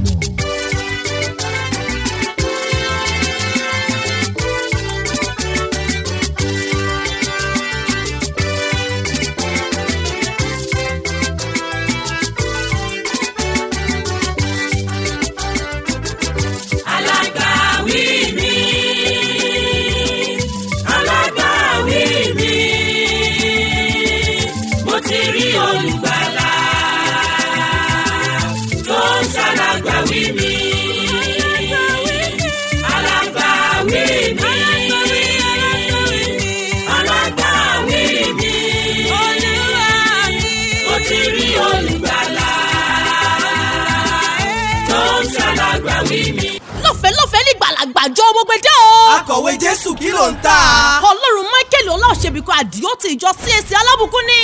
alágbàwí mi alágbàwí mi mo ti rí olùgbàlà tó ń ṣàlágbàwí mi alágbàwí mi alágbàwí mi mo ti rí olùgbàlà tó ń ṣàlágbàwí mi. lọ́fẹ̀ẹ́ lọ́fẹ̀ẹ́ ní gbàlagbàjọ gbogbo dé o. akọ̀wé jésù kí ló ń tà. ọlọ́run michael ọláòṣèbíkọ àdìó ti ìjọ csc alábùkún ni.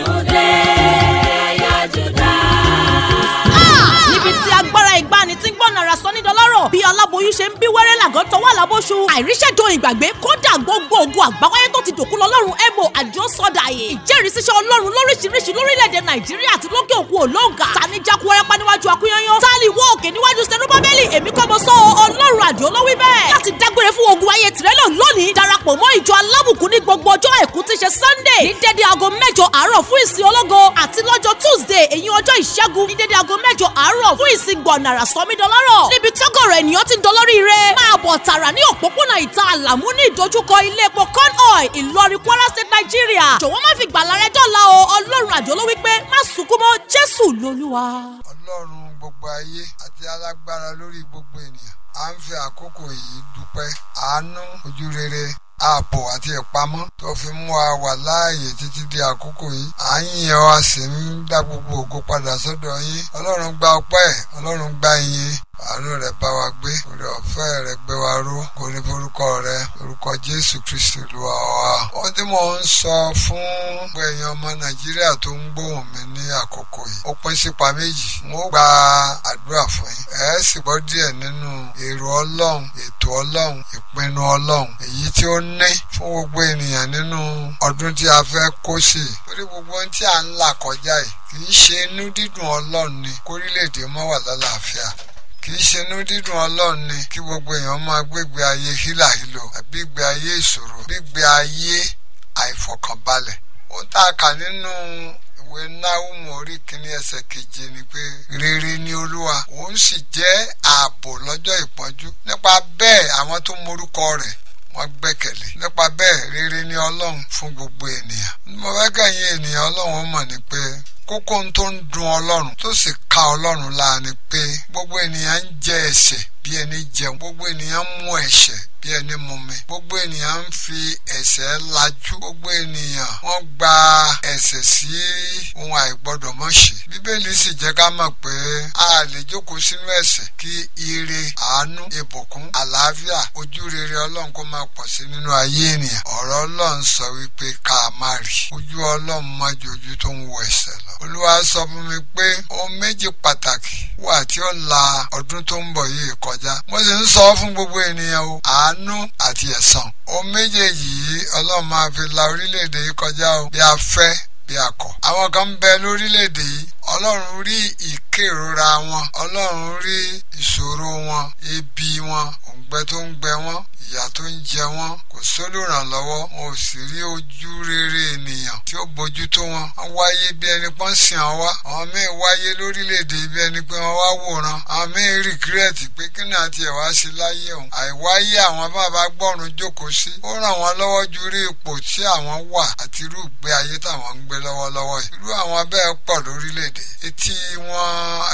Ah! níbi tí agbára ìgbani tí ń gbọ́nà ara sọ ní dọ́lọ́rọ̀ bí aláboyún ṣe ń bí wẹ́rẹ́ làgọ́ tọwọ́ àlábóṣu àìríṣẹ́jọ ìgbàgbé kódà gbogbo ogun àgbáwáyé tó ti dòkú lọ́lọ́run ebo àdìó sọ́dà yìí ìjẹ́rìísíṣẹ́ ọlọ́run lóríṣiríṣi lórílẹ̀‐èdè nàìjíríà àti lókè òkun òlóǹgà tani jákú wárápá níwájú akúnyányán tálí wọ́ òkè níwájú sẹ́nubábẹ́lì èmi kọ́ mo sọ ọ́, ọlọ́run àdìó ló wí bẹ́ẹ̀ láti dágbére fún ogun ayé tìrẹ́lọ̀ lónìí darapọ̀ mọ́ ìjọ alábùkún ní gbogbo ọjọ́ àìkú tí ṣe sunday ní dédé aago mẹ́jọ àárọ̀ fún ìsìn ológo àti lọ́jọ́ tuesday èyí ọjọ́ ìṣẹ́gun ní dédé aago mẹ́jọ àárọ̀ fún ìsìn gbọ̀nàrà sọmídọ́lọ́rọ̀ níbi tọ́gọ̀rọ̀ ènìyàn ti ń dolórí rẹ̀ máa bọ̀ tààrà ní òpópónà ìta àlàmú ní ìdojúkọ ilé epo corn oil ìlọrin kwara state nigeria jọ̀wọ́ má fi gbàlà rẹ dọ́là o ọlọ́run àjọ ló wí pé má sunkún mọ́ jésù lolúwa. ọlọ́run gbogbo ayé àti alágbára lórí gbogbo ènìyàn à ń fi àkókò yìí dúpẹ́ àánú ojú rere ààbò àti ìpamọ́ tó fi mú wa wà láàyè títí di àkókò yìí à ń yìn ọ́ a sì ń dá gbogbo ògo padà sọ́dọ̀ yín ọlọ́run gba ọpẹ́ ọlọ́run gba ìyìn àánú rẹ̀ bá wa gbé orí ọ̀fẹ́ rẹ̀ gbé wa ró kò ní forúkọ rẹ̀ orúkọ jésù kristu olúwa wa. ohun tí mò ń sọ fún gbogbo èèyàn ọmọ nàìjíríà tó ń gbóhùn mi ní àkókò yìí ó pín sípa méjì n ó gba àdúrà fún yín ẹ sì gbọ́ díẹ̀ nínú èrò ọlọ́run ètò ọlọ́run ìpinnu ọlọ́run èyí tí ó ní fún gbogbo ènìyàn nínú ọdún tí a fẹ́ kó sí i torí gbogbo ohun tí à ń là kọjá yìí kì í ṣe inú dídùn ọlọ́run ni kórílẹ̀-èdè mọ́ wà lálàáfíà kì í ṣe inú dídùn ọlọ́run ni kí gbogbo èèyàn máa gbégbé ayé hílàhílò àbí gbé ayé ìṣòro gbígbé ayé àìfọkànbalẹ̀ ohun tá a kà nínú ìwé náhùnmù orí kìíní ẹsẹ̀ keje ni pé rere ni olúwa òun sì jẹ́ ààbò lọ́jọ́ ìpọ́njú nípa bẹ́ẹ̀ àwọn tó morúkọ rẹ̀ wọ́n gbẹ́kẹ̀lé nípa bẹ́ẹ̀ rere ni ọlọ́run fún gbogbo ènìyàn mo fẹ́ kẹ́yìn ènìyàn ọlọ́run mọ̀ ni pé kókó ohun tó ń dùn ọlọ́run tó sì ka ọlọ́run láàánú pé gbogbo ènìyàn ń jẹ ẹ̀ṣẹ̀ bí ẹni jẹun gbogbo ènìyàn ń mú ẹ̀ṣẹ̀ bí ẹni mumi gbogbo ènìyàn ń fi ẹ̀ṣẹ̀ lajú gbogbo ènìyàn wọ́n gba ẹ̀ṣẹ̀ sí ohun àìgbọ́dọ̀ mọ̀ ṣe bíbélì sì jẹ́ ká mọ̀ pé a lè jókòó sínú ẹ̀ṣẹ̀ kí ire àánú ìbùkún àlàáfíà ojú rere ọlọ́run kó máa pọ̀ sí nínú ayé ènìyàn ọ̀rọ̀ ọlọ́run sọ wípé ká má rí ojú ọlọ́run má ju ojú tó ń wo ẹ̀ṣẹ̀ lọ olúwa sọ fún mi pé ohun méjì pàtàkì wà tí ó la ọdún tó ń bọ̀ yìí kọjá mo sì ń sọ fún gbogbo ènìyàn o àánú àti ẹ̀san ohun méjèèjì yìí ọlọ́run máa fi la orílẹ̀-èdè yìí kọjá o bí a fẹ́ bí a kọ̀ àwọn kan ń bẹ lórílẹ̀-èdè yìí ọlọ́run rí ìkérora wọn ọlọ́run rí ìṣòro wọn ebi wọn òǹgbẹ tó ń gbẹ wọn ìyà tó ń jẹ wọn kò sólùrànlọ́wọ́ wọn ò sì rí ojú rere ènìyàn tí ó bójú tó wọn wọn wáyé bí ẹni pọ́n sìn án wá àwọn míì wáyé lórílẹ̀‐èdè bí ẹni pé wọ́n wá wòran àwọn míì rìgírẹ́tì pé kí ni àti ẹ̀ wá sí láyé òun àìwáyé àwọn bàbá gbọ́run jókòó sí ó ràn wọ́n lọ́wọ́ ju rí ipò tí àwọn wà àti irú ìgbé ayé táwọn ń gbé lọ́wọ́lọ́wọ́ yìí irú àwọn bẹ́ẹ̀ pọ̀ lórílẹ̀‐èdè etí wọn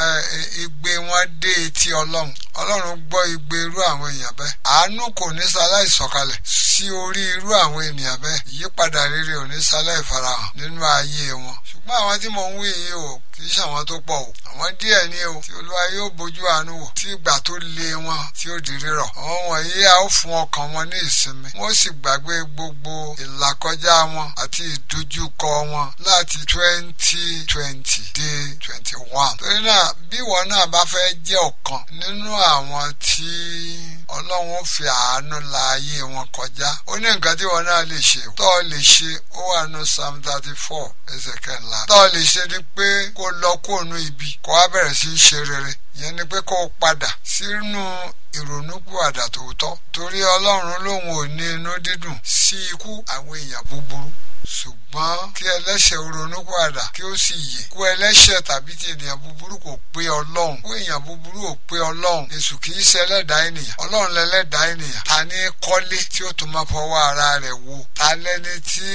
igbe wọn dé etí ọlọ́run ọlọ́run gbọ́ igbe irú àwọn èèyàn bẹ́ẹ̀ àánú kò ní sáláì sọ̀kalẹ̀ sí orí irú àwọn ènìyàn bẹ́ẹ̀ ìyípadà rere ò ní sáláì farahàn nínú ayé wọn ṣùgbọ́n àwọn tí mò ń wí yìí o kì í ṣàwọn tó pọ̀ o àwọn díẹ̀ ni o tí olúwa yóò bójú àánú wò tí ìgbà tó lé wọn tí ó di rírọ̀ àwọn wọ̀nyí a ó fún ọkàn wọn ní ìsinmi wọ́n sì gbàgbé gbogbo ìlàkọjá wọn àti ìdojúkọ wọn láti twenty twenty dé twenty one torí náà bí ìwọ náà bá fẹ́ jẹ́ ọ̀kan nínú àwọn tí ọlọ́run ó fi àánú la ayé wọn kọjá ó ní nǹkan tí wọn náà lè ṣe tó o lè ṣe ó wà ní psalm thirty four ẹsẹ̀ kẹńlá tó o lè ṣe ni pé kó lọ kóònù ibi kó wá bẹ̀rẹ̀ sí í ṣe rere ìyẹn ni pé kó o padà sínú ìrònúpìwàdà tòótọ́ torí ọlọ́run lòun ò ní inú dídùn sí ikú àwọn èèyàn búburú ṣùgbọ́n kí ẹlẹ́ṣẹ̀ ronúpìwàdà kí ó sì yè kú ẹlẹ́ṣẹ̀ tàbí ti ènìyàn búburú kò pé ọlọ́run kú èèyàn búburú ò pé ọlọ́run èṣù kì í ṣe ẹlẹ́dàá ènìyàn ọlọ́run lẹ́lẹ́dàá ènìyàn ta ní kọ́lé tí ó tún máa fọwọ́ ara rẹ̀ wo ta lẹ́ni tí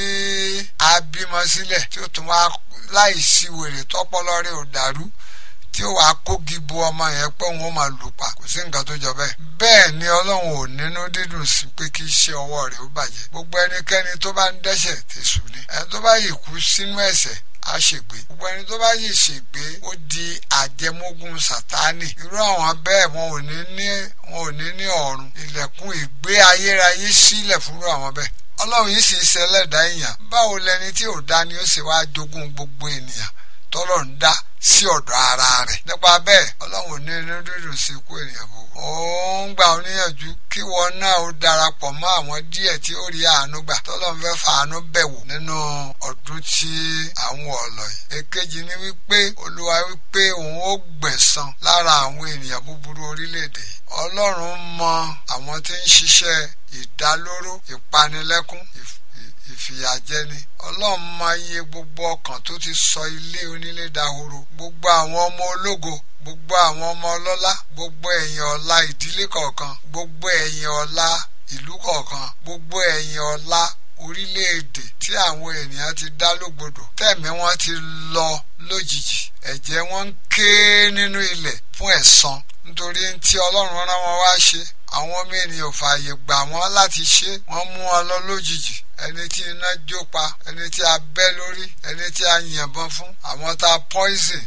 a bímọ sílẹ̀ tí ó tún máa láì sí wèrè tọ́pọ́lọ́ rẹ̀ ò dàrú tí ó wàá kógi bu ọmọ yẹn pé òun ó máa lù pa kò sí nǹkan tó jọ bẹ́ẹ̀. bẹ́ẹ̀ ni ọlọ́run ò nínú dídùn sí pé kí iṣẹ́ ọwọ́ rẹ̀ ó bàjẹ́. gbogbo ẹnikẹ́ni tó bá ń dẹ́ṣẹ̀ tẹ̀sù ni. ẹni tó bá yìí kú sínú ẹ̀ṣẹ̀ á ṣègbé. gbogbo ẹni tó bá yìí ṣègbé ó di àjẹmógún sàtánì. irú àwọn bẹ́ẹ̀ wọn ò ní ní wọn ò ní ní ọ̀run. ilẹ̀kùn ìgbé ayérayé sílẹ̀ fúnrú àwọn bẹ́ẹ̀ ọlọ́run yìí sì ṣẹlẹ̀dá èèyàn báwo lẹni tí ò dá ni ó sì wá jogún gbogbo ènìyàn tọ́lọ̀ ń dá sí ọ̀dọ̀ ara rẹ̀ nípa bẹ́ẹ̀ ọlọ́run ní inú dídùn sí ikú ènìyàn gbogbo. ó ń gbà ó níyànjú kí wọn náà ó darapọ̀ mọ́ àwọn díẹ̀ tí ó rí àánú gbà tọ́lọ́ ń fẹ́ fàánú bẹ̀wò nínú ọdún tí àwọn ọ̀lọ́ yìí. èkejì ni wípé olúwa wípé òun ó gbẹ̀san lára àwọn ènìyàn búburú orílẹ̀-èdè yìí. ọlọ́run mọ àwọn tí ń ṣiṣẹ́ ìdálóró ìpanilẹ́kún ìfìyàjẹni ọlọ́run máa yẹ gbogbo ọkàn tó ti sọ ilé onílé dahoro gbogbo àwọn ọmọ ológo gbogbo àwọn ọmọ ọlọ́lá gbogbo ẹ̀yìn ọ̀la ìdílé kọ̀ọ̀kan gbogbo ẹ̀yìn ọ̀la ìlú kọ̀ọ̀kan gbogbo ẹ̀yìn ọ̀la orílẹ̀-èdè tí àwọn ènìyàn ti dá lógbodò tẹ̀mí wọn ti lọ lójijì ẹ̀jẹ̀ wọn ń ké nínú ilẹ̀ fún ẹ̀san nítorí tí ọlọ́run rán wọn wá ṣe àwọn ọmọ ènìyàn fààyè gbà wọ́n láti ṣe wọ́n mú wọn lọ lójijì ẹni tí iná jó pa ẹni tí a bẹ́ lórí ẹni tí a yìnbọn fún àwọn tá a poison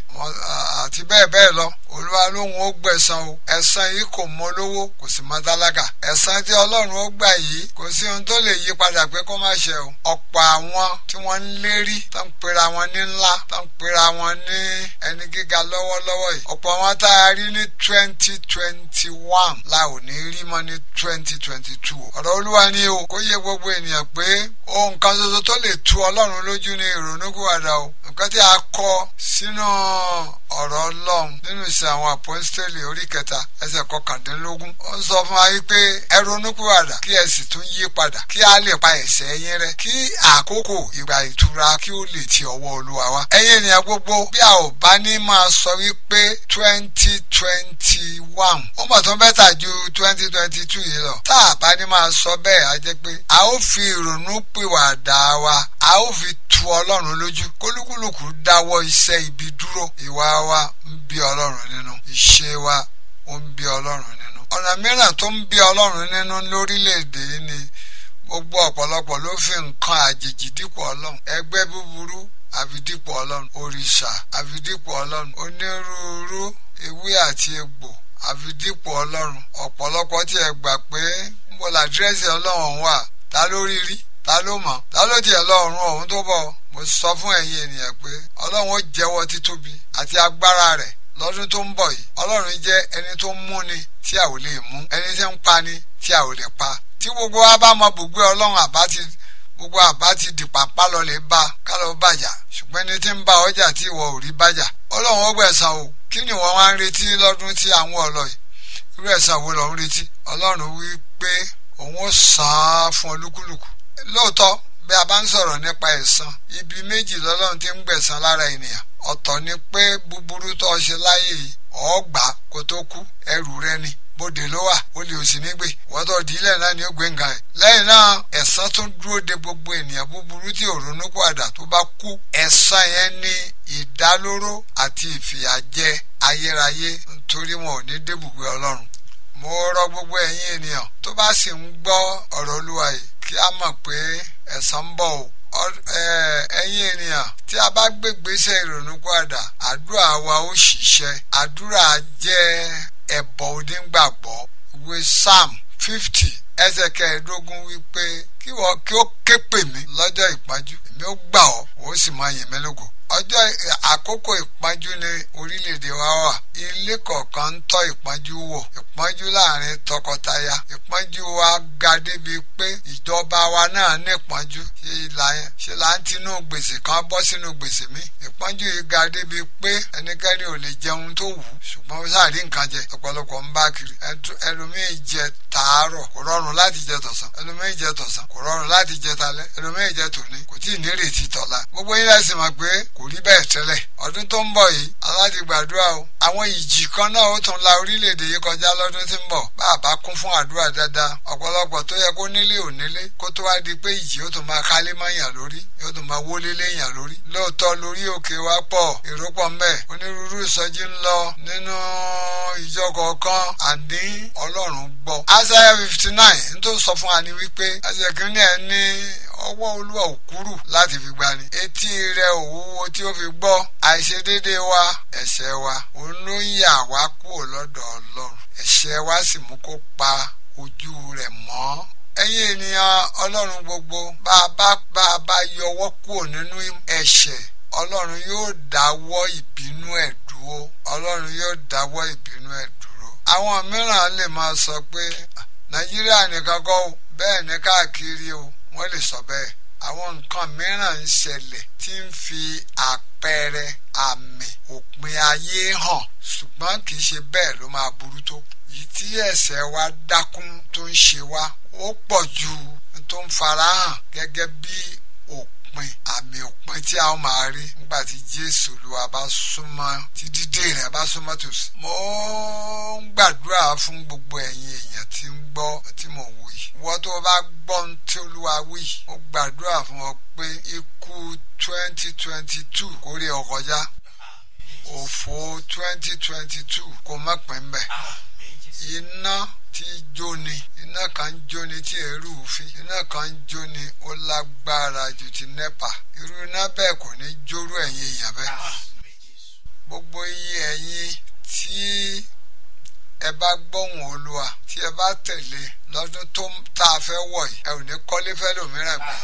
àti bẹ́ẹ̀ bẹ́ẹ̀ lọ olúwa lóhun ó gbẹ̀san o ẹ̀san yìí kò mọ lówó kò sì mọ tálákà ẹ̀san tí ọlọ́run ó gbà yìí kò sí ohun tó lè yí padà pé kó má ṣe o ọ̀pọ̀ àwọn tí wọ́n ń lérí tó ń pera wọn ní ńlá tó ń pera wọn ní ẹni gíga lọ́wọ́lọ́wọ́ yìí ọ̀pọ̀ wọn tá a rí ní twenty twenty one la ò ní rí mọ́ ní twenty twenty two ọ̀rọ̀ olúwa ni o kó yé gbogbo ènìyàn pé ohun kan ṣoṣo tó lè tu ọlọ́run lójú ní ìrònúkúwàdà o nǹkan tí a kọ sínú ọ̀rọ̀ ọlọ́run nínú ìṣe àwọn àpọ́ńsítélì orí kẹta ẹsẹ̀ kọkàndínlógún ó ń sọ fún wa pé ẹ ronúkúwàdà kí ẹ sì tún yí padà kí a lè pa ẹ̀ṣẹ̀ yín rẹ́ kí àkókò ìgbà ìtura kí ó lè ti ọwọ́ olúwa wá. ẹ̀yin ènìyàn gbogbo bí a ò bá ní máa sọ wípé twenty twenty one ó mọ̀ tó bẹ́tà ju twenty twenty two yìí lọ tá a bá ní máa sọ bẹ́ẹ̀ á jẹ́ pé a ó fi ìrònú pìwàdà wa a ó fi tu ọlọ́run lójú kólúkúlùkù dáwọ́ iṣẹ́ ibi dúró ìwà wa ń bí ọlọ́run nínú ìṣe wa ó ń bí ọlọ́run nínú. ọ̀nà mìíràn tó ń bí ọlọ́run nínú lórílẹ̀‐èdè yìí ni gbogbo ọ̀pọ̀lọpọ̀ ló fi nǹkan àjèjì dípò ọlọ́run ẹgbẹ́ búburú àfi dípò ọlọ́run òrìṣà àfi dípò ọlọ́run onírúurú ewé àti egbò àfi dípò ọlọ́run ọ̀pọ̀lọpọ̀ tiẹ̀ gbà pé ń bọ̀ làdírẹ́sì ọlọ́run wà ta ló rí rí ta ló mọ̀ ta ló tiẹ̀ lọ́rùn ọ̀hún tó bọ̀ mo sọ fún ẹ̀yin ènìyàn pé ọlọ́run ó jẹ́wọ́ títóbi àti agbára rẹ̀ lọ́dún tó ń bọ̀ yìí ọlọ́run jẹ́ ẹni tó ń múni tí a ò lè mú ẹni tí ń pani tí a ò lè pa tí gbogbo wa bá mọ bùgbé ọlọ́run àbá ti gbogbo àbá ti di pàpà lọ lè bá ká lọ bàjá ṣùgbọ́n ẹni tí ń bá ọjà tí ìwọ ò rí bàjá ọlọ́run ó gbẹ̀san o kí ni wọ́n wá ń retí lọ́dún tí àwọn ọlọ́ yìí irú ẹ̀san wo lọ́ ń retí ọlọ́run wí pé òun ó san án fún olúkúlùkù lóòótọ́ bí a bá ń sọ̀rọ̀ nípa ẹ̀san ibi méjì lọ́lọ́run ti ń gbẹ̀san lára ènìyàn ọ̀tọ̀ ni pé búburú tó ṣe láyé yìí ọ̀ọ́gbà kó tó kú ẹrù rẹ ni bóde ló wà ó lè òsì nígbè wọ́tọ̀ dílẹ̀ náà ni ó gbé nǹkan ẹ̀. lẹ́yìn náà ẹ̀san tún dúró de gbogbo ènìyàn búburú tí ò ronú padà tó bá kú ẹ̀san yẹn ní ìdálóró àti ìfìyàjẹ ayérayé nítorí wọn ò ní débùgbé ọlọ́run. mo rọ gbogbo ẹ̀yin ènìyàn tó bá sì ń gbọ́ ọ̀rọ̀ olúwa yìí kí a mọ̀ pé ẹ̀san ń bọ̀ o ẹ̀yin ènìyàn tí a bá gbégbèsè ìrònú padà àdúrà wa ó ṣiṣẹ́ àdúrà jẹ́ ẹ̀bọ̀ onígbàgbọ́ ìwé psalm fifty ẹsẹ̀ kẹẹ̀ẹ́dógún wípé kí wọ́n kí ó ké ké pè mí lọ́jọ́ ìpọ́njú èmi ó gbà ọ́ ó sì máa yìn mí lógo ọjọ́ àkókò ìpọ́njú ní orílẹ̀-èdè wa wà ilé kọ̀ọ̀kan ń tọ́ ìpọ́njú wò ìpọ́njú láàrin tọkọtaya ìpọ́njú wa ga débi pé ìjọba wa náà ní ìpọ́njú ṣe là ń tinú gbèsè kan bọ́ sínú gbèsè mi ìpọ́njú yìí ga débi pé ẹnikẹ́ni ò lè jẹun tó wù ú ṣùgbọ́n ó sáà rí nǹkan jẹ ọ̀pọ̀lọpọ̀ ń bá kiri ẹlòmíì jẹ tàárọ̀ kò rọrùn láti jẹ tọ̀sán ẹlòmíì jẹ tọ̀sán kò rọrùn láti jẹ talẹ́ ẹlòmíì jẹ tòní kò tí ì nírètí tọ̀la gbogbo yín lẹ́sìn mọ̀ pé kò rí bẹ́ẹ̀ tẹ́lẹ̀ ọdún tó ń bọ̀ yìí aláti gbàdúrà o àwọn ìjì kan náà ó tún la orílẹ̀-èdè yìí kọjá lọ́dún tí ń bọ̀ bá a bá kún fún àdúrà dáadáa ọ̀pọ̀lọpọ̀ tó yẹ kó nílé ò nílé kó tó wá di pé ìjì ó tún máa kálé mọ́ yàn lórí yóò tún máa wólé léyàn lórí lóòótọ́ lórí òkè wa pọ̀ èrò pọ̀ mbẹ́ onírúurú ìsọjí ń lọ nínú ìjọ kọ̀ọ̀kan àní ọlọ́run gbọ́. Isaiah fifty nine ń tó sọ fún wa ni wípé ẹsẹ̀ kìíní ẹ̀ ní ọwọ́ olúwa ò kúrú láti fi gbani etí rẹ̀ ò wúwo tí ó fi gbọ́ àìṣedéédéé wa ẹ̀ṣẹ̀ wa òun ló ń yà wá kúrò lọ́dọ̀ ọlọ́run ẹ̀ṣẹ̀ wa sì mú kó pa ojú rẹ̀ mọ́ ẹ̀yin ènìyàn ọlọ́run gbogbo bá a bá bá a bá yọwọ́ kúrò nínú ẹ̀ṣẹ̀ ọlọ́run yóò dáwọ́ ìbínú ẹ̀ dúró ọlọ́run yóò dáwọ́ ìbínú ẹ̀ dúró. àwọn mìíràn lè máa sọ pé nàìjíríà nìkan kọ́ o bẹ́ẹ̀ ní káàkiri o wọ́n lè sọ bẹ́ẹ̀ àwọn nǹkan mìíràn ń ṣẹlẹ̀ tí ń fi àpẹẹrẹ àmì òpin ayé hàn ṣùgbọ́n kì í ṣe bẹ́ẹ̀ ló máa burú tó yìí tí ẹ̀ṣẹ̀ wa dákún tó ń ṣe wá ó pọ̀ ju tó ń farahàn gẹ́gẹ́ bí òpin àmì òpin tí a ó máa rí nígbà tí jésù olúwa bá súnmọ́ tí dídé rẹ̀ bá súnmọ́ tòsí. mo ń gbàdúrà fún gbogbo ẹ̀yin èèyàn tí ń gbọ́ tí mo wò yìí. wọ́n tó bá gbọ́ ohun tí olúwa wí mo gbàdúrà fún ọ pé ikú twenty twenty two kó rí ọ kọjá òfò twenty twenty two kó má pín bẹ́ẹ̀ iná tí jóni iná kan ń jóni tí èrú fi iná kan ń jóni ó lágbára ju ti nẹ́pà irú iná bẹ́ẹ̀ kò ní jórú ẹ̀yin èèyàn bẹ́ẹ̀ gbogbo iye ẹ̀yin tí ẹ bá gbóhùn olúwa tí ẹ bá tẹ̀lé lọ́dún tó tá a fẹ́ wọ̀ yìí ẹ ò ní kọ́lé fẹ́lòmíràn gbé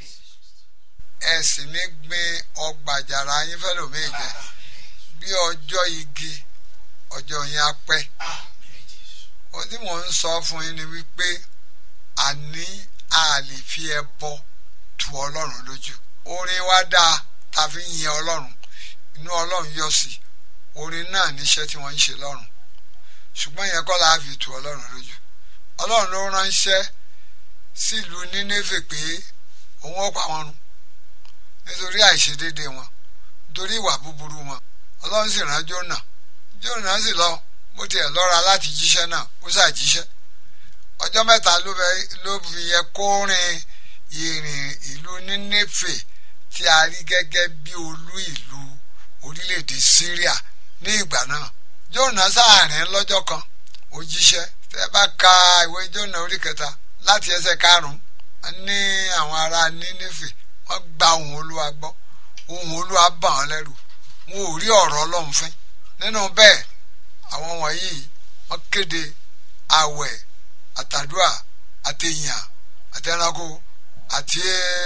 ẹ sì ní gbin ọgbà àjàrà yín fẹ́lòmíì jẹ bí ọjọ́ igi ọjọ́ yín á pẹ́ ohun tí mò ń sọ fún yín ni wípé àní a lè fi ẹbọ tu ọlọ́run lójú orin wa dáa ta fi ń yin ọlọ́run inú ọlọ́run yọ sí orin náà níṣẹ́ tí wọ́n ń ṣe lọ́run ṣùgbọ́n yẹn kọ́ la fi tu ọlọ́run lójú ọlọ́run ló ránṣẹ́ sílùú nínéfè pé òun ó pa wọn run nítorí àìṣedéédé wọn nítorí ìwà búburú wọn ọlọ́run sì rán Jónà Jónà sì lọ bó tiẹ̀ lọ́ra láti jíṣẹ́ náà ó ṣàjíṣẹ́ ọjọ́ mẹ́ta ló fi yẹ kó rin ìrìn ìlú nínéfè tí a rí gẹ́gẹ́ bí olú ìlú orílẹ̀-èdè Syria ní ìgbà náà Jónà sáàrin lọ́jọ́ kan ó jíṣẹ́ tẹ́ bá ka ìwé Jónà orí kẹta láti ẹsẹ̀ karùn-ún ní àwọn ará nínéfè wọ́n gba ohùn Olúwa gbọ́ ohùn Olúwa bà wọ́n lẹ́rù wọn ò rí ọ̀rọ̀ Ọlọ́run fín nínú bẹ́ẹ̀ àwọn wọ̀nyí wọ́n kéde àwẹ̀ àtàdúà àtẹ̀yàn àtẹ̀ránkó àti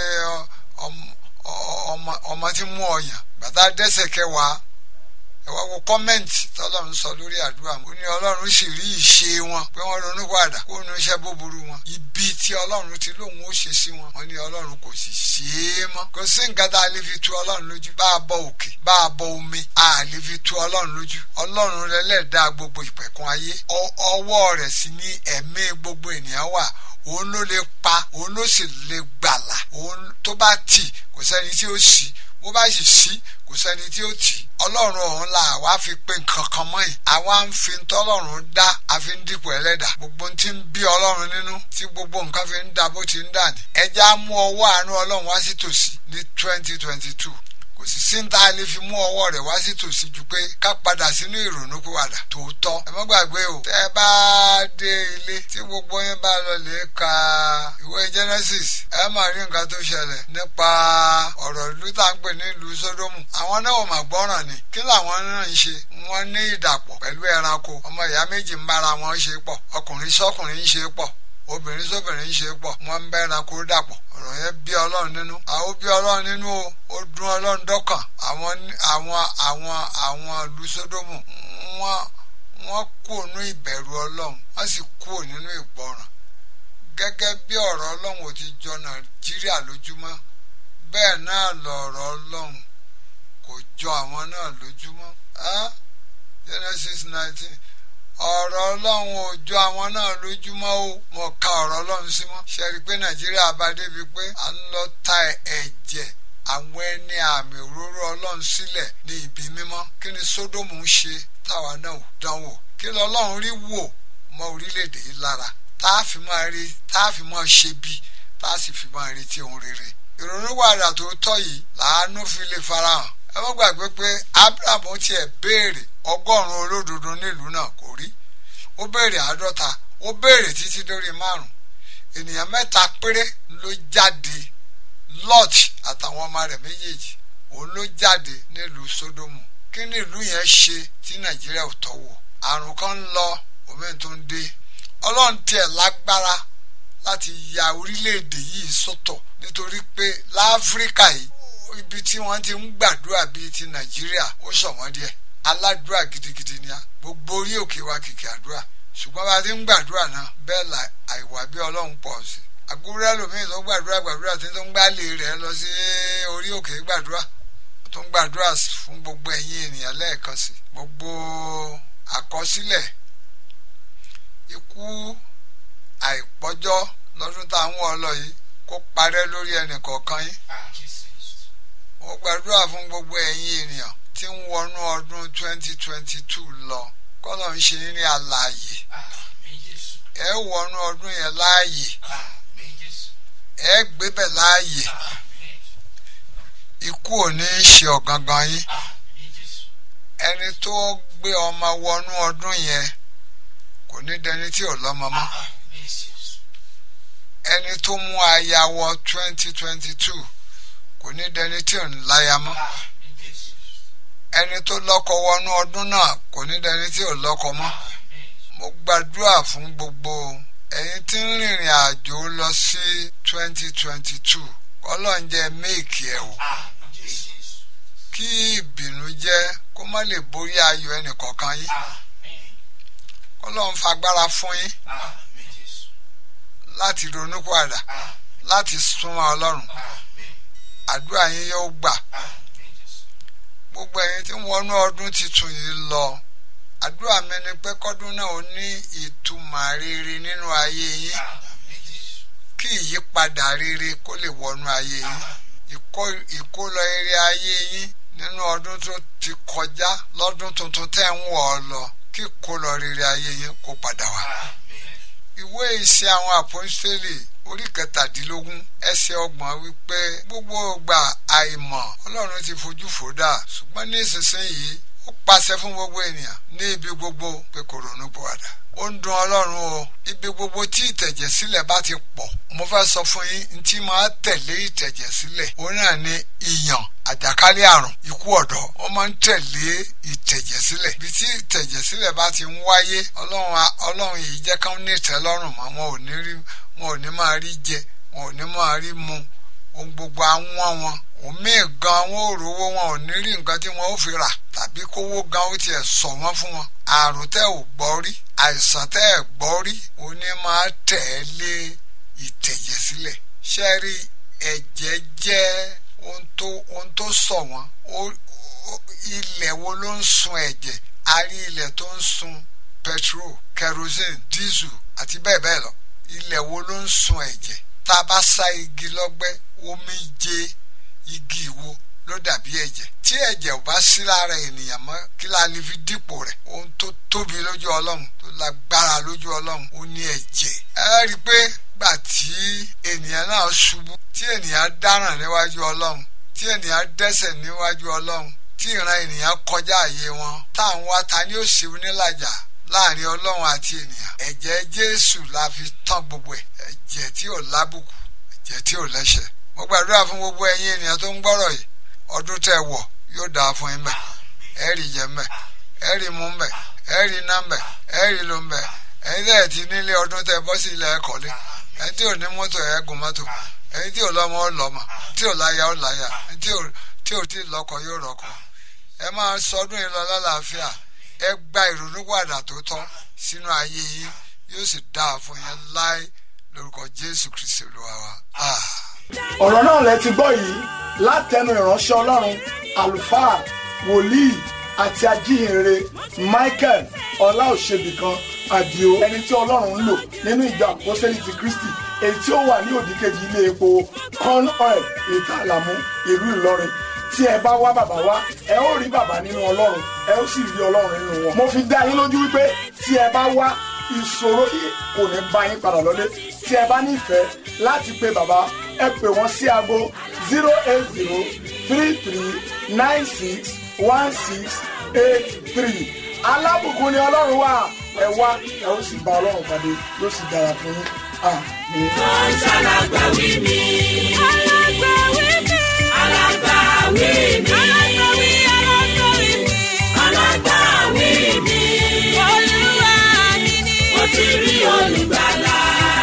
ọmọ tí mú ọyàn bàtà dẹ́sẹ̀ kẹwàá ẹ wá wo kọ́mẹ́ǹtì tọ́lọ́run sọ lórí àdúrà ó ní ọlọ́run sì rí ìṣe wọn pé wọ́n ronú padà kó nu iṣẹ́ búburú wọn ibi tí ọlọ́run ti lóun ó ṣe sí wọn wọ́n ní ọlọ́run kò sì ṣe é mọ́ kò sí nǹkan tá a lè fi tu ọlọ́run lójú bá a bọ òkè bá a bọ omi a lè fi tu ọlọ́run lójú ọlọ́run rẹ lẹ́ẹ̀dá gbogbo ìpẹ̀kun ayé ọwọ́ rẹ̀ sì ní ẹ̀mí gbogbo ènìyàn wà òun ló lè pa òun ló sì lè gbàlà òun tó bá tì kò sẹ́ni tí ó sì bó bá sì sí kò sẹ́ni tí ó tì í ọlọ́run ọ̀hún la àwa fi pé nǹkan kan mọ́ yìí àwa ń fi tọ́lọ́run dá àfi ń dípò ẹlẹ́dà gbogbo tí ń bí ọlọ́run nínú tí gbogbo nǹkan fi ń dá bó ti ń dà ní. ẹja mú ọwọ́ àánú ọlọ́run wá sí tòsí ní twenty twenty two kò sì sí ta lè fi mú ọwọ́ rẹ̀ wá sí tòsí ju pé ká padà sínú ìrònú pìwàdà tòótọ́ ẹ má gbàgbé o tẹ́ ẹ bá dé ilé tí gbogbo yín bá lọ lè ka ìwé Genesis ẹ máa rí nǹkan tó ṣẹlẹ̀ nípa ọ̀rọ̀ ìlú tá ń pè ní ìlú Sódómù àwọn náà ò mà gbọ́ràn ni kí làwọn náà ń ṣe wọ́n ní ìdàpọ̀ pẹ̀lú ẹranko ọmọ ìyá méjì ń bára wọn ṣe pọ̀ ọkùnrin sọ́kùnrin ń ṣe pọ̀ obìnrin sóbìnrin ń ṣe pọ̀ wọ́n ń bẹ́ ẹranko dàpọ̀ ọ̀rọ̀ yẹn bí ọlọ́run nínú àwọn bí ọlọ́run nínú o ó dún ọlọ́run dọ́kàn àwọn àwọn àwọn àwọn ìlú sódómù wọ́n wọ́n kú nínú ìbẹ̀rù ọlọ́run wọ́n sì kú nínú ìgbọràn gẹ́gẹ́ bí ọ̀rọ̀ ọlọ́run ò ti jọ nàìjíríà lójúmọ́ bẹ́ẹ̀ náà lọ̀rọ̀ ọlọ́run kò jọ àwọn náà lójúmọ́ Genesis nineteen ọ̀rọ̀ ọlọ́run ò jọ àwọn náà lójúmọ́ o mo ka ọ̀rọ̀ ọlọ́run sí mọ́ ṣe rí i pé nàìjíríà bá débi pé à ń lọ ta ẹ̀jẹ̀ àwọn ẹni àmì òróró ọlọ́run sílẹ̀ ní ibi mímọ́ kí ni sódómù ń ṣe táwa náà dánwò kí lọ́lọ́run rí wò mọ́ orílẹ̀-èdè yìí lára tá a fi máa rí tá a fi máa ṣe bí tá a sì fi máa retí ohun rere ìrònúwàdà tó tọ́ yìí làánú fi lè farahàn ẹ má gbàgbé pé abraham tiẹ̀ béèrè ọgọ́rùn-ún olódodo nílùú náà kò rí ó béèrè àádọ́ta ó béèrè títí dórí márùn ènìyàn mẹ́ta péré ló jáde lot àtàwọn ọmọ rẹ̀ méjèèjì òun ló jáde nílùú sódómù kí ni ìlú yẹn ṣe tí nàìjíríà ò tọ́wò àrùn kan ń lọ òmíì tó ń dé ọlọ́run tiẹ̀ lágbára láti ya orílẹ̀-èdè yìí sọ́tọ̀ nítorí pé láfíríkà yìí ibi tí wọ́n ti ń gbàdúrà bíi ti nàìjíríà ó ṣọ̀wọ́n díẹ̀ aládùúrà gidigidi ni a gbogbo orí òkè wa kìkì àdúrà ṣùgbọ́n bá a ti ń gbàdúrà náà bẹ́ẹ̀ la àìwà bí ọlọ́run pọ̀ sí i àgúrẹ́ ẹlòmíì tó gbàdúrà gbàdúrà tí tó ń gbálẹ̀ rẹ̀ lọ sí orí òkè gbàdúrà tó ń gbàdúrà fún gbogbo ẹ̀yin ènìyàn lẹ́ẹ̀kan sí gbogbo àkọsílẹ̀ ikú àìpọ́jọ́ lọ́dún táwọn ọlọ yìí kó parẹ́ lórí ẹnì kọ̀ọ̀kan yín mo gbàdúrà fún gbogbo ẹ̀yin ènìyàn tí ń wọnú ọdún 2022 lọ kọ́lọ̀ ń ṣe ní àlàyé ẹ wọnú ọdún yẹn láàyè ẹ gbébẹ̀ láàyè ikú ò ní í ṣe ọ̀gangan yín ẹni tó gbé ọmọ wọnú ọdún yẹn kò ní dẹni tí ò lọ́mọ mọ́ ẹni tó mú aya wọ 2022 kò ní dẹni tí ò ń láya mọ́ ẹni tó lọ́kọ wọnú ọdún náà kò ní dẹni tí ò lọ́kọ mọ́ mo gbàdúrà fún gbogbo ẹ̀yin tí ń rìnrìn àjò lọ sí 2022 kọ́lọ́njẹ́ méèkì ẹ̀ o kí ìbìnújẹ́ kó má lè borí ayọ̀ ẹnìkọ̀ọ̀kan yín kọ́lọ́n fagbára fún yín láti ronúpìwàdà láti súnmọ́ ọlọ́run àdúrà yín yóò gbà gbogbo ẹ̀yin tí ń wọnú ọdún tuntun yìí lọ àdúrà mi ni pé kọ́dún náà ó ní ìtumọ̀ rere nínú ayé yín kí ìyípadà rere kó lè wọnú ayé yín ìkólọ eré ayé yín nínú ọdún tó ti kọjá lọ́dún tuntun tẹ́ ń wọ̀ ọ́ lọ kí ìkólọ rere ayé yín kó padà wá. ìwé ìṣe àwọn àpọ́ńsítélì orí kẹtàdínlógún ẹsẹ̀ ọgbọ̀n wípé gbogbo ìgbà àìmọ̀ ọlọ́run ti fojú fò dà ṣùgbọ́n ní ìsinsìnyí ó pàṣẹ fún gbogbo ènìyàn ní ibi gbogbo pé kò ronú pọ̀wàdà ó ń dùn ọlọ́run o ibi gbogbo tí ìtẹ̀jẹ̀ sílẹ̀ bá ti pọ̀ mo fẹ́ sọ fún yín ní tí máa tẹ̀lé ìtẹ̀jẹ̀ sílẹ̀ òun náà ni ìyàn àjàkálẹ̀ àrùn ikú ọ̀dọ́ ó máa ń tẹ̀lé ìtẹ̀jẹ̀ sílẹ̀ bí tí ìtẹ̀jẹ̀ sílẹ̀ bá ti ń wáyé ọlọ́run ọlọ́run yìí jẹ́ ká ní ìtẹ́lọ́rùn mọ́ wọn ò ní rí wọn ò ní máa rí jẹ wọn ò ní máa rí mu ohun gbogbo àwọn wọn òmíì gan wọn ò rówó wọn ò ní rí nǹkan tí wọn ó fi rà tàbí kówó gan ó tiẹ̀ sọ wọ́n fún wọn àrùn tẹ́ ò gbọ́ rí àìsàn tẹ́ ẹ̀ gbọ́ rí òní máa tẹ̀lé ìtẹ̀jẹ̀ sílẹ̀ ṣe rí ẹ̀jẹ̀ jẹ́ ohun tó ohun tó sọ wọ́n ilẹ̀ wo ló ń sun ẹ̀jẹ̀ a rí ilẹ̀ tó ń sun petrol kerosene diesel àti bẹ́ẹ̀ bẹ́ẹ̀ lọ ilẹ̀ wo ló ń sun ẹ̀jẹ̀ tá a bá sá igi lọ́gbẹ́ omi jẹ igi wo ló dàbí ẹ̀jẹ̀ tí ẹ̀jẹ̀ ò bá sí lára ènìyàn mọ́ kí la lè fi dípò rẹ̀ ohun tó tóbi lójú ọlọ́run tó lágbára lójú ọlọ́run ó ní ẹ̀jẹ̀ ẹ rí i pé gbà tí ènìyàn náà ṣubú tí ènìyàn dáràn níwájú ọlọ́run tí ènìyàn dẹ́ṣẹ̀ níwájú ọlọ́run tí ìran ènìyàn kọjá àyè wọn táwọn wa ta ni ó ṣe onílàjà láàrin ọlọ́run àti ènìyàn ẹ̀jẹ̀ jésù la fi tán gbogbo ẹ̀ ẹ̀jẹ̀ tí ò lábùkù ẹ̀jẹ̀ tí ò lẹ́ṣẹ̀ mo gbàdúrà fún gbogbo ẹ̀yin ènìyàn tó ń gbọ́rọ̀ yìí ọdún tẹ́ wọ̀ yóò dáa fún yín bẹ́ẹ̀ ẹ rí jẹ mbẹ ẹ rí mu mbẹ ẹ rí iná mbẹ ẹ rí lo mbẹ ẹ̀yin tẹ́ ẹ̀ ti nílé ọdún tẹ́ bọ́ sí ilẹ̀ ẹ̀kọ́lé ẹ̀yin tí ò ní mọ́tò ẹ̀ gùn mọ́tò ẹ̀yin tí ò lọ́mọ ó lọ́mọ tí ò láya ó láya ẹ̀yin tí ò tí ò tí ì lọ́kọ yóò rọ́kọ ẹ máa sọdún yìí lọ lálàáfíà ẹ gba ìrònúpìwàdà tó tọ́ sínú ayé yìí yóò sì dáa fún yẹn láì lórúkọ Jésù Kristi Olúwa wa. Ah. ọ̀rọ̀ náà lẹ ti gbọ́ yìí látẹnu ìránṣẹ́ ọlọ́run àlùfáà wòlíì àti ajíhìnrere michael ọláòṣèbìkan àdìo ẹni tí ọlọ́run ń lò nínú ìjọ àpọ́sẹ́lì ti kristi èyí tí ó wà ní òdìkejì ilé epo corn oil ìta àlàmú ìlú ìlọrin tí ẹ bá wá bàbá wá ẹ ó rí bàbá nínú ọlọ́run ẹ ó sì rí ọlọ́run nínú wọn. mo fi dá yín lójú wípé tí ẹ bá wá ìṣòro yìí kò ní bá yín padà lọlé tí ẹ bá nífẹ̀ẹ́ láti pe bàbá ẹ pè wọ́n sí aago zero eight zero three three nine six one six eight three alábùkún ni ọlọ́run wà ẹ wá ẹ ó sì bá ọlọ́run pàdé yóò sì dára fún yín àmín. tó ń ṣàlàgbàwí mi. alágbàwí mi. alágbàwí mi. alágbàwí alágbàwí mi. alágbàwí mi. olúwa mi ni. mo ti rí olùgbàlà.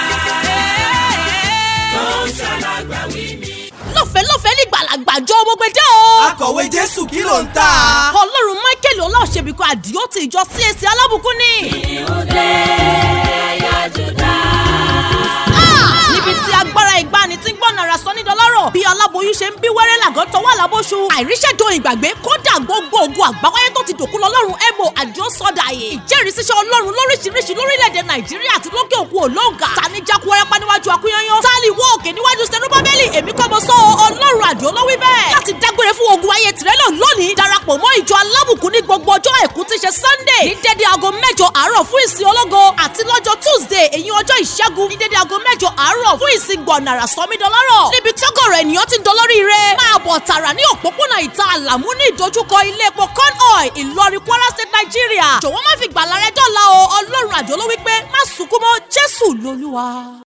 tó ń ṣàlàgbàwí mi. lọ́fẹ̀ẹ́ lọ́fẹ̀ẹ́ ní gbàlagbàjọ gbogbo dé o. akọ̀wé jésù kí ló ń tà. ọlọ́run michael ọláòṣèbíkọ àdìó ti ìjọ CAC alábùkún ni. ìhùndé ẹ̀yà jùdá. Ah! níbi tí agbára ìgbani tí ń gbọ́nà ara sọ ní dọ́lọ́rọ̀ bí aláboyún ṣe ń bí wẹ́rẹ́ làgọ́ tọwọ́ àlábóṣu àìríṣẹ́jọ ìgbàgbé kódà gbogbo ogun àgbáwáyé tó ti dòkú lọ́lọ́run ebo àjọ sọ́dàyè ìjẹ́rìísíṣẹ́ ọlọ́run lóríṣiríṣi lórílẹ̀‐èdè nàìjíríà àti lókè òkun òlóǹgà tani jákú ẹrẹ́pá níwájú akúnyányán tálí wọ́ òkè níwájú sẹ́nubábẹ́lì èmi kọ́ mo sọ ọ́, ọlọ́run àdìó ló wí bẹ́ẹ̀ láti dágbére fún ogun ayé tìrẹ́lọ̀ lónìí darapọ̀ mọ́ ìjọ alábùkún ní gbogbo ọjọ́ àìkú tí ṣe sunday ní dédé aago mẹ́jọ àárọ̀ fún ìsìn ológo àti lọ́jọ́ tuesday èyí ọjọ́ ìṣẹ́gun ní dédé aago mẹ́jọ àárọ̀ fún ìsìn gbọ̀nàrà sọmídọ́lọ́rọ̀ níbi tọ́gọ̀rọ̀ ènìyàn ti ń dolórí rẹ̀ máa bọ̀ tààrà ní òpópónà ìta àlàmú ní ìdojúkọ ilé epo corn oil ìlọrin kwara state nigeria jọ̀wọ́ má fi gbàlà rẹ dọ́là o ọlọ́run àjọ ló wí pé má sunkún mọ́ jésù lolúwa.